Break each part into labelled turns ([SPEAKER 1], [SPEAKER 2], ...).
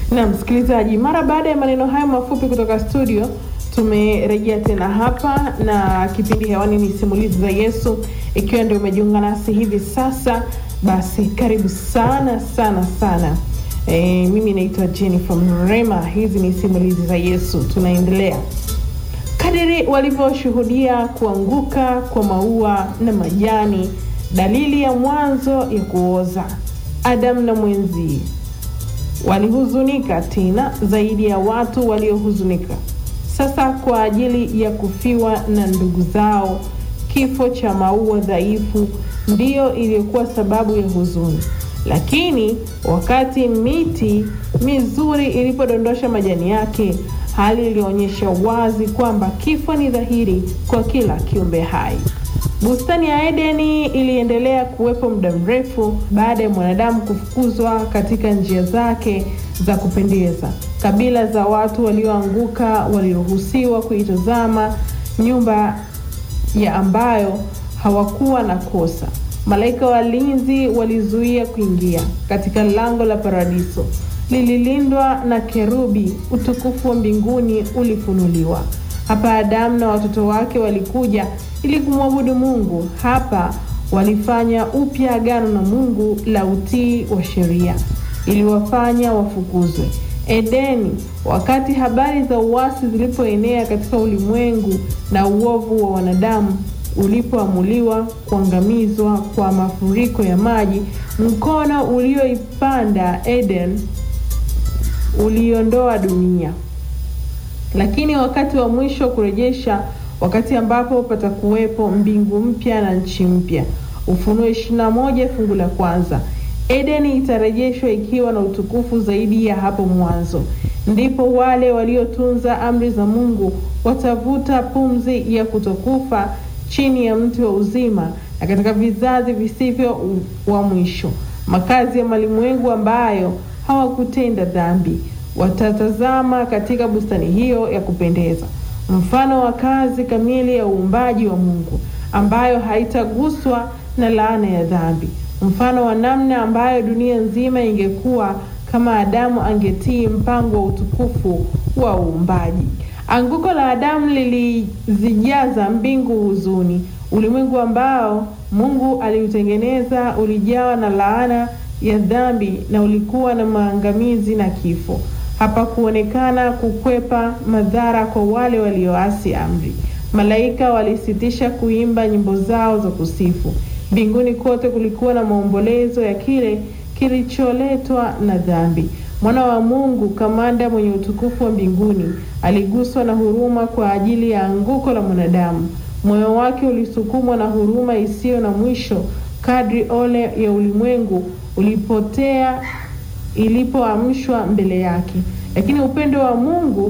[SPEAKER 1] Na msikilizaji, mara baada ya maneno hayo mafupi kutoka studio, tumerejea tena hapa na kipindi hewani ni simulizi za Yesu. Ikiwa ndio umejiunga nasi hivi sasa, basi karibu sana sana sana. E, mimi naitwa Jennifer Mrema. Hizi ni simulizi za Yesu, tunaendelea kadiri walivyoshuhudia kuanguka kwa maua na majani, dalili ya mwanzo ya kuoza. Adamu na mwenzie walihuzunika tena zaidi ya watu waliohuzunika sasa kwa ajili ya kufiwa na ndugu zao. Kifo cha maua dhaifu ndiyo iliyokuwa sababu ya huzuni, lakini wakati miti mizuri ilipodondosha majani yake, hali ilionyesha wazi kwamba kifo ni dhahiri kwa kila kiumbe hai. Bustani ya Edeni iliendelea kuwepo muda mrefu baada ya mwanadamu kufukuzwa katika njia zake za kupendeza. Kabila za watu walioanguka waliruhusiwa kuitazama nyumba ya ambayo hawakuwa na kosa. Malaika walinzi walizuia kuingia katika lango la paradiso, lililindwa na kerubi. Utukufu wa mbinguni ulifunuliwa hapa. Adamu na watoto wake walikuja ili kumwabudu Mungu. Hapa walifanya upya agano na Mungu la utii wa sheria, iliwafanya wafukuzwe Edeni. Wakati habari za uasi zilipoenea katika ulimwengu na uovu wa wanadamu ulipoamuliwa kuangamizwa kwa mafuriko ya maji, mkono ulioipanda Eden uliondoa dunia, lakini wakati wa mwisho kurejesha wakati ambapo patakuwepo mbingu mpya na nchi mpya. Ufunuo ishirini na moja fungu la kwanza. Edeni itarejeshwa ikiwa na utukufu zaidi ya hapo mwanzo. Ndipo wale waliotunza amri za Mungu watavuta pumzi ya kutokufa chini ya mti wa uzima, na katika vizazi visivyo wa mwisho, makazi ya malimwengu ambayo hawakutenda dhambi, watatazama katika bustani hiyo ya kupendeza mfano wa kazi kamili ya uumbaji wa Mungu ambayo haitaguswa na laana ya dhambi, mfano wa namna ambayo dunia nzima ingekuwa kama Adamu angetii mpango wa utukufu wa uumbaji. Anguko la Adamu lilizijaza mbingu huzuni. Ulimwengu ambao Mungu aliutengeneza ulijawa na laana ya dhambi na ulikuwa na maangamizi na kifo. Hapakuonekana kukwepa madhara kwa wale walioasi amri. Malaika walisitisha kuimba nyimbo zao za kusifu. Mbinguni kote kulikuwa na maombolezo ya kile kilicholetwa na dhambi. Mwana wa Mungu, kamanda mwenye utukufu wa mbinguni, aliguswa na huruma kwa ajili ya anguko la mwanadamu. Moyo wake ulisukumwa na huruma isiyo na mwisho kadri ole ya ulimwengu ulipotea ilipoamshwa mbele yake. Lakini upendo wa Mungu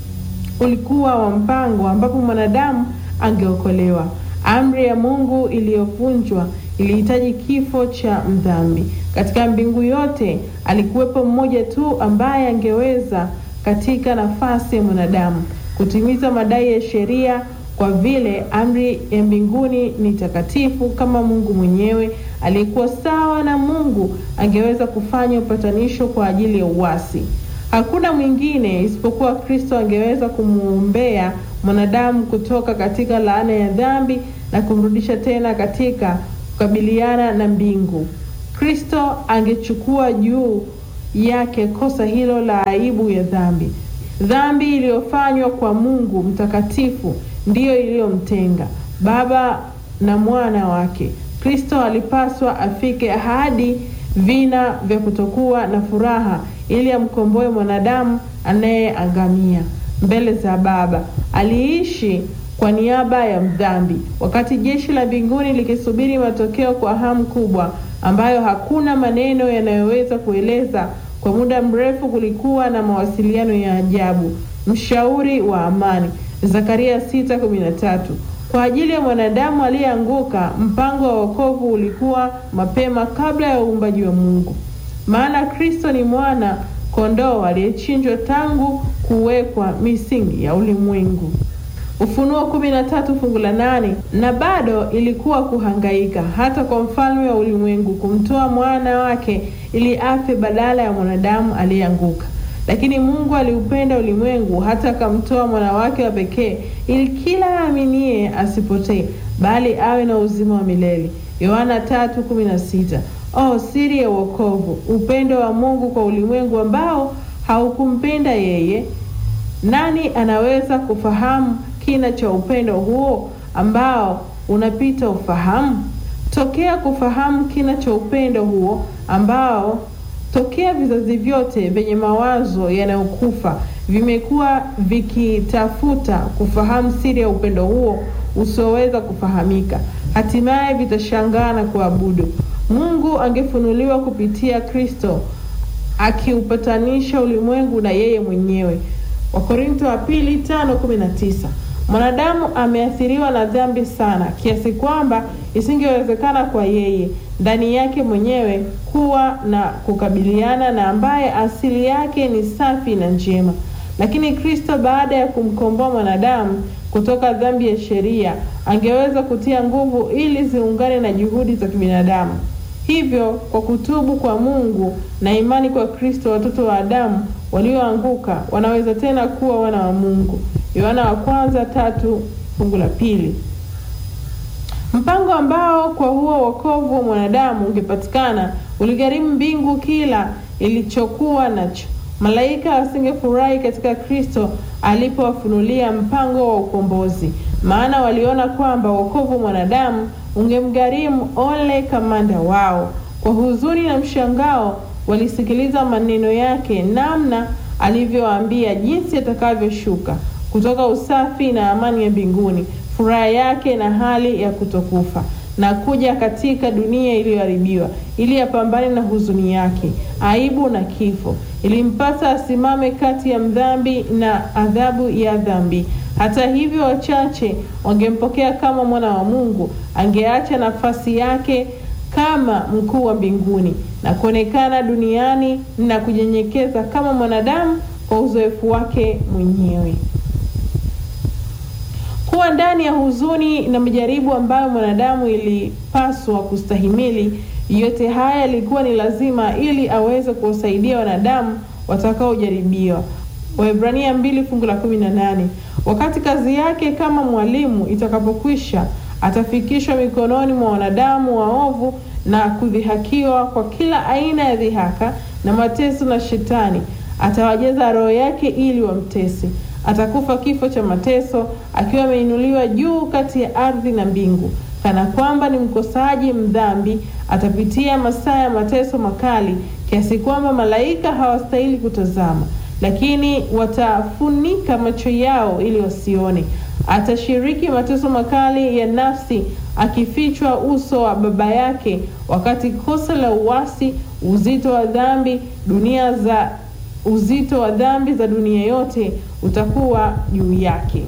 [SPEAKER 1] ulikuwa wa mpango ambapo mwanadamu angeokolewa. Amri ya Mungu iliyovunjwa ilihitaji kifo cha mdhambi. Katika mbingu yote alikuwepo mmoja tu ambaye angeweza katika nafasi ya mwanadamu kutimiza madai ya sheria, kwa vile amri ya mbinguni ni takatifu kama Mungu mwenyewe aliyekuwa sawa na Mungu angeweza kufanya upatanisho kwa ajili ya uasi. Hakuna mwingine isipokuwa Kristo angeweza kumwombea mwanadamu kutoka katika laana ya dhambi na kumrudisha tena katika kukabiliana na mbingu. Kristo angechukua juu yake kosa hilo la aibu ya dhambi. Dhambi iliyofanywa kwa Mungu mtakatifu ndiyo iliyomtenga Baba na mwana wake. Kristo alipaswa afike hadi vina vya kutokuwa na furaha ili amkomboe mwanadamu anayeangamia mbele za Baba. Aliishi kwa niaba ya mdhambi, wakati jeshi la mbinguni likisubiri matokeo kwa hamu kubwa ambayo hakuna maneno yanayoweza kueleza. Kwa muda mrefu kulikuwa na mawasiliano ya ajabu. Mshauri wa amani, Zakaria 6:13. Kwa ajili ya mwanadamu aliyeanguka, mpango wa wokovu ulikuwa mapema kabla ya uumbaji wa Mungu, maana Kristo ni mwana kondoo aliyechinjwa tangu kuwekwa misingi ya ulimwengu. Ufunuo kumi na tatu fungu la nane. Na bado ilikuwa kuhangaika hata kwa mfalme wa ulimwengu kumtoa mwana wake ili afe badala ya mwanadamu aliyeanguka. Lakini Mungu aliupenda ulimwengu hata akamtoa mwana wake wa pekee, ili kila aaminie asipotee, bali awe na uzima wa milele. Yohana 3:16. Oh, siri ya wokovu, upendo wa Mungu kwa ulimwengu ambao haukumpenda yeye. Nani anaweza kufahamu kina cha upendo huo ambao unapita ufahamu? Tokea kufahamu kina cha upendo huo ambao tokea vizazi vyote vyenye mawazo yanayokufa vimekuwa vikitafuta kufahamu siri ya upendo huo usioweza kufahamika, hatimaye vitashangaa na kuabudu. Mungu angefunuliwa kupitia Kristo akiupatanisha ulimwengu na yeye mwenyewe. Wakorintho wa pili tano kumi na tisa. Mwanadamu ameathiriwa na dhambi sana kiasi kwamba isingewezekana kwa yeye ndani yake mwenyewe kuwa na kukabiliana na ambaye asili yake ni safi na njema. Lakini Kristo baada ya kumkomboa mwanadamu kutoka dhambi ya sheria angeweza kutia nguvu ili ziungane na juhudi za kibinadamu. Hivyo, kwa kutubu kwa Mungu na imani kwa Kristo, watoto wa Adamu walioanguka wanaweza tena kuwa wana wa Mungu. Yohana wa kwanza tatu fungu la pili. Mpango ambao kwa huo wokovu wa mwanadamu ungepatikana uligharimu mbingu kila ilichokuwa nacho. Malaika wasingefurahi katika Kristo alipowafunulia mpango wa ukombozi, maana waliona kwamba wokovu wa mwanadamu ungemgharimu ole kamanda wao. Kwa huzuni na mshangao walisikiliza maneno yake, namna alivyowaambia jinsi atakavyoshuka kutoka usafi na amani ya mbinguni, furaha yake na hali ya kutokufa, na kuja katika dunia iliyoharibiwa ili apambane na huzuni yake, aibu na kifo. Ilimpasa asimame kati ya mdhambi na adhabu ya dhambi. Hata hivyo, wachache wangempokea kama mwana wa Mungu. Angeacha nafasi yake kama mkuu wa mbinguni na kuonekana duniani na kunyenyekeza kama mwanadamu kwa uzoefu wake mwenyewe. Kuwa ndani ya huzuni na majaribu ambayo mwanadamu ilipaswa kustahimili, yote haya yalikuwa ni lazima ili aweze kuwasaidia wanadamu watakaojaribiwa. Waebrania mbili fungu la kumi na nane. Wakati kazi yake kama mwalimu itakapokwisha, atafikishwa mikononi mwa wanadamu waovu na kudhihakiwa kwa kila aina ya dhihaka na mateso na Shetani atawajaza roho yake ili wamtese. Atakufa kifo cha mateso akiwa ameinuliwa juu kati ya ardhi na mbingu, kana kwamba ni mkosaji mdhambi. Atapitia masaa ya mateso makali kiasi kwamba malaika hawastahili kutazama, lakini watafunika macho yao ili wasione. Atashiriki mateso makali ya nafsi, akifichwa uso wa Baba yake, wakati kosa la uasi, uzito wa dhambi dunia za uzito wa dhambi za dunia yote utakuwa juu yake.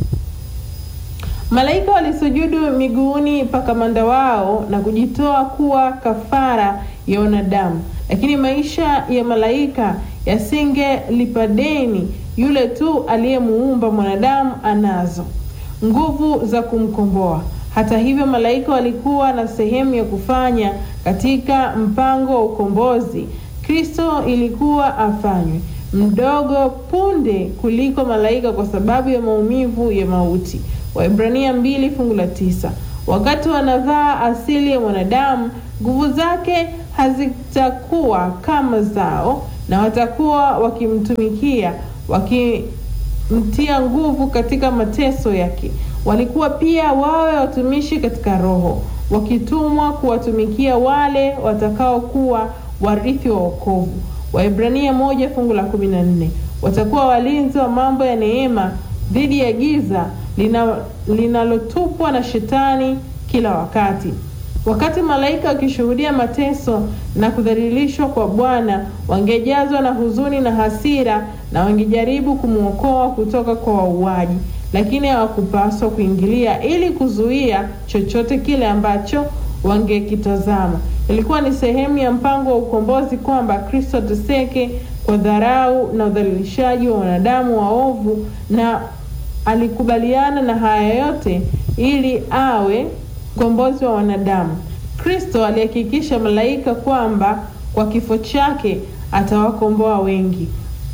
[SPEAKER 1] Malaika walisujudu miguuni pa kamanda wao na kujitoa kuwa kafara ya wanadamu, lakini maisha ya malaika yasingelipa deni. Yule tu aliyemuumba mwanadamu anazo nguvu za kumkomboa. Hata hivyo, malaika walikuwa na sehemu ya kufanya katika mpango wa ukombozi. Kristo ilikuwa afanywe mdogo punde kuliko malaika kwa sababu ya maumivu ya mauti. Waebrania mbili fungu la tisa. Wakati wanavaa asili ya mwanadamu, nguvu zake hazitakuwa kama zao, na watakuwa wakimtumikia, wakimtia nguvu katika mateso yake. Walikuwa pia wawe watumishi katika roho, wakitumwa kuwatumikia wale watakaokuwa warithi wa wokovu. Waebrania moja fungu la kumi na nne. Watakuwa walinzi wa mambo ya neema dhidi ya giza linalotupwa na shetani kila wakati. Wakati malaika wakishuhudia mateso na kudhalilishwa kwa Bwana, wangejazwa na huzuni na hasira na wangejaribu kumwokoa kutoka kwa wauaji, lakini hawakupaswa kuingilia ili kuzuia chochote kile ambacho wangekitazama. Ilikuwa ni sehemu ya mpango wa ukombozi kwamba Kristo ateseke kwa dharau na udhalilishaji wa wanadamu waovu, na alikubaliana na haya yote ili awe mkombozi wa wanadamu. Kristo alihakikisha malaika kwamba kwa kifo chake atawakomboa wengi.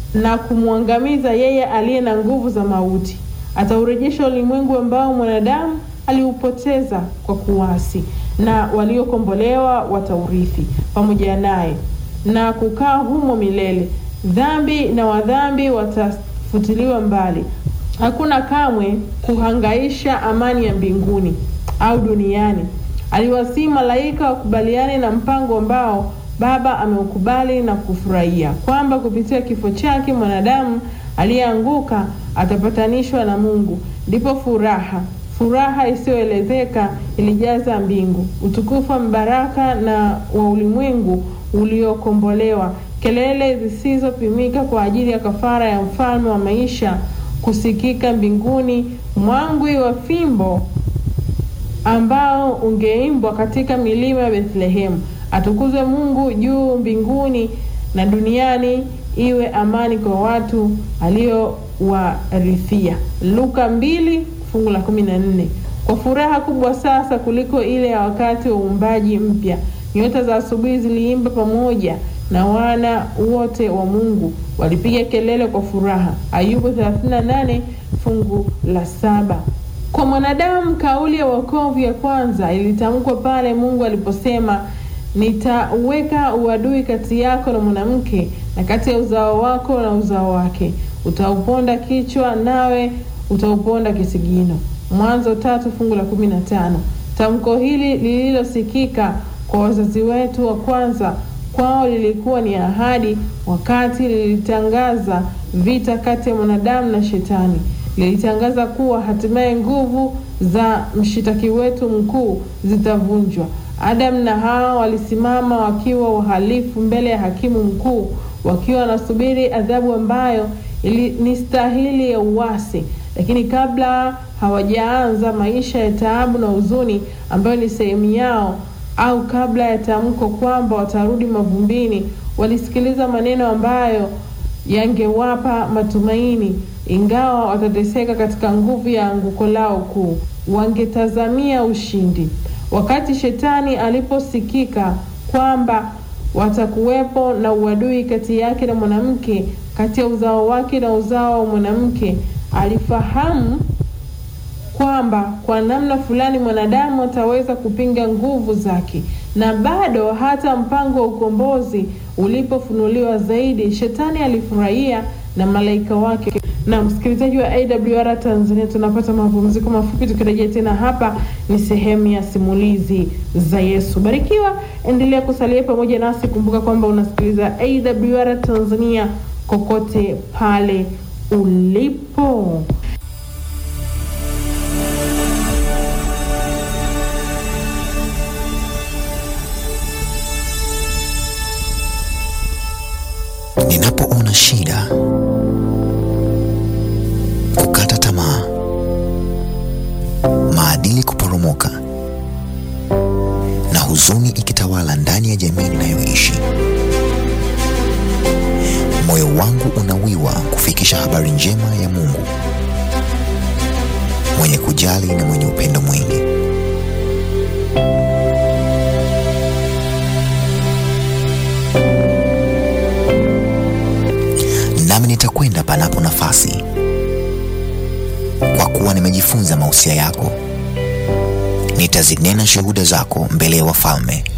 [SPEAKER 1] na kumwangamiza yeye aliye na nguvu za mauti. Ataurejesha ulimwengu ambao mwanadamu aliupoteza kwa kuasi, na waliokombolewa wataurithi pamoja naye na kukaa humo milele. Dhambi na wadhambi watafutiliwa mbali. Hakuna kamwe kuhangaisha amani ya mbinguni au duniani. Aliwasihi malaika wakubaliane na mpango ambao Baba ameukubali na kufurahia, kwamba kupitia kifo chake mwanadamu aliyeanguka atapatanishwa na Mungu. Ndipo furaha furaha isiyoelezeka ilijaza mbingu, utukufu wa mbaraka na wa ulimwengu uliokombolewa, kelele zisizopimika kwa ajili ya kafara ya mfalme wa maisha kusikika mbinguni, mwangwi wa fimbo ambao ungeimbwa katika milima ya Bethlehemu. Atukuzwe Mungu juu mbinguni, na duniani iwe amani kwa watu aliowarithia. Luka mbili fungu la kumi na nne. Kwa furaha kubwa sasa kuliko ile ya wakati wa uumbaji mpya, nyota za asubuhi ziliimba pamoja na wana wote wa Mungu walipiga kelele kwa furaha. Ayubu 38 fungu la saba. Kwa mwanadamu kauli ya wokovu ya kwanza ilitamkwa pale Mungu aliposema, nitaweka uadui kati yako na mwanamke na kati ya uzao wako na uzao wake, utauponda kichwa nawe utauponda kisigino. Mwanzo tatu fungu la kumi na tano. Tamko hili lililosikika kwa wazazi wetu wa kwanza kwao lilikuwa ni ahadi, wakati lilitangaza vita kati ya mwanadamu na Shetani. Lilitangaza kuwa hatimaye nguvu za mshitaki wetu mkuu zitavunjwa. Adamu na Hawa walisimama wakiwa wahalifu mbele ya hakimu mkuu, wakiwa wanasubiri adhabu ambayo ili, ni stahili ya uasi. Lakini kabla hawajaanza maisha ya taabu na huzuni ambayo ni sehemu yao au kabla ya tamko kwamba watarudi mavumbini, walisikiliza maneno ambayo yangewapa matumaini. Ingawa watateseka katika nguvu ya anguko lao kuu, wangetazamia ushindi. Wakati shetani aliposikika kwamba watakuwepo na uadui kati yake na mwanamke, kati ya uzao wake na uzao wa mwanamke, alifahamu kwamba kwa namna fulani mwanadamu ataweza kupinga nguvu zake, na bado hata mpango wa ukombozi ulipofunuliwa zaidi, shetani alifurahia na malaika wake. Na msikilizaji wa AWR Tanzania, tunapata mapumziko mafupi, tukirejea tena hapa ni sehemu ya simulizi za Yesu. Barikiwa, endelea kusalia pamoja nasi. Kumbuka kwamba unasikiliza AWR Tanzania kokote pale ulipo.
[SPEAKER 2] Ninapoona shida, kukata tamaa, maadili kuporomoka na huzuni ikitawala ndani ya jamii ninayoishi, moyo wangu unawiwa kufikisha habari njema ya Mungu mwenye kujali na mwenye upendo mwingi. nami nitakwenda panapo nafasi, kwa kuwa nimejifunza mausia yako. Nitazinena shuhuda zako mbele ya wafalme,